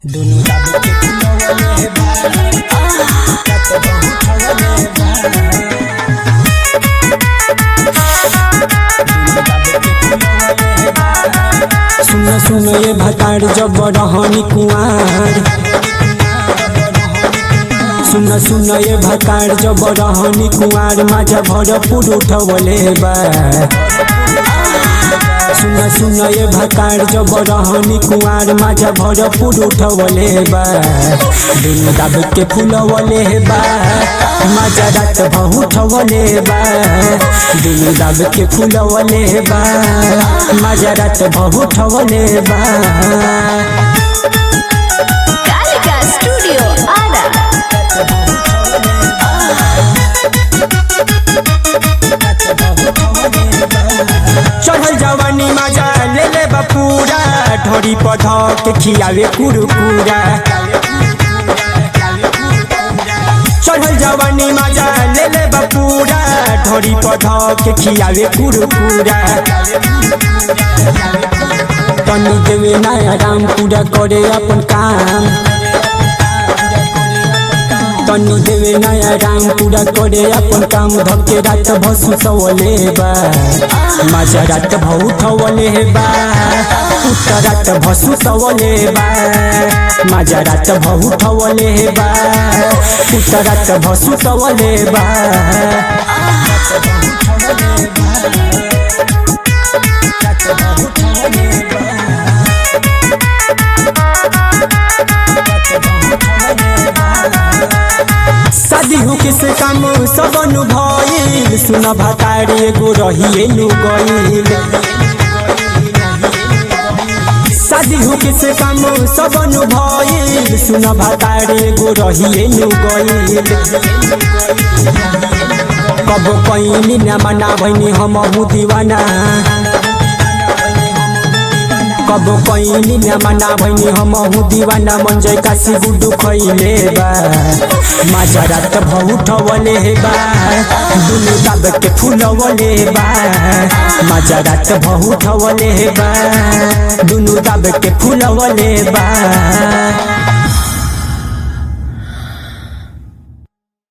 दुनु दाबी के फुलवले बा कत बहुत हवले बा दुनु दाबी के फुलवले बा सुन सुन ये भतार जब रहनी कुआर सुन सुन ये भतार जब रहनी कुआर माझा भरपूर उठवले बा सुन सुन ये भतार जब रहनी कुआर माझा भरपूर उठवले बा दुनु दाब के फुलवले बा माझा रात बहुठवले बा दुनु दाब के फुलवले बा माझा रात बहुठवले बा कालिका स्टूडियो आरा चढ़ल जवानी मजा ले ले बपूरा ढोरी पध के खियावे कुरकुरा चढ़ल जवानी मजा ले ले बपूरा ढोरी पध के खियावे कुरकुरा तनी देवे नया राम पूरा करे अपन काम तनी देवे नया राम पूरा करे अपन काम धके रात भसु सवले बा माझा रात भौठवले बा उत्तर रात भसु सवले बा माझा रात भौठवले बा उत्तर रात भसु सवले बा शादी हो किस काम सब भइल सुन भतारी एगो रहिए नु गइल शादी हो किस काम सब भइल सुन भतारी एगो रहिए नु गइल कब कहीं न मना भइनी हम दीवाना कब कहीं न मना भइनी हम दीवाना मन जय काशी गुडू खैले बा माझा रात भौठवले बा दुनु दाब के फुलवले बा माझा रात भौठवले बा दुनु दाब के फुलवले बा